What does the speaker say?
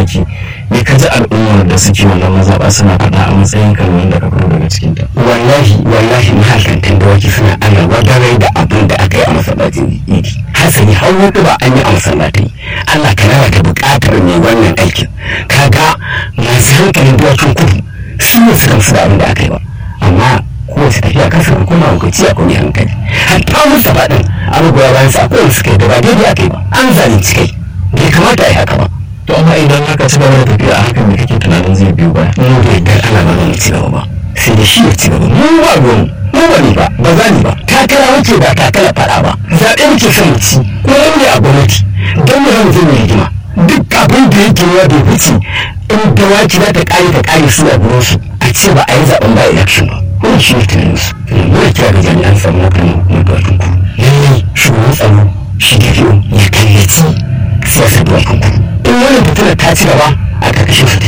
dawaki me ka ji al'ummar da suke wannan mazaɓa suna faɗa a matsayin kan wanda ka fito daga cikin ta wallahi wallahi mahalkantan dawaki suna ana wadarai da abin da aka yi a masallacin idi hasali har wata ba an yi a masallatai Allah ka raba ta buƙatar mai wannan aikin kaga masu hankalin dawakin kudu su ne suka musu da abin da aka yi ba amma kowace tafiya kan sa kuma hukunci a kuma hankali hatta musa faɗin abubuwa bayan sa akwai suka yi da ba daidai aka yi ba an zalunci kai bai kamata a yi haka ba to amma idan aka ci gaba da tafiya a hakan da kake tunanin zai biyo baya mu da yardar Allah ba zan ci gaba ba sai da shi ya ci gaba mu ba ruwan mu ba ni ba ba za ni ba takara muke ba takara faɗa ba zaɓe muke son mu ci ko ne a gwamnati don mu zama zai hidima duk abin da yake yawa bai wuce in dawaki za ta ƙare ta ƙare su a gurin su a ce ba a yi zaɓen ba election ba wannan shi ne tunanin su muna kira ga jami'an tsaro na kan dawakin ku lallai shugaban tsaro shi da ya kallaci siyasar dawakin ku in wani fitina ta ci gaba a ƙarƙashin su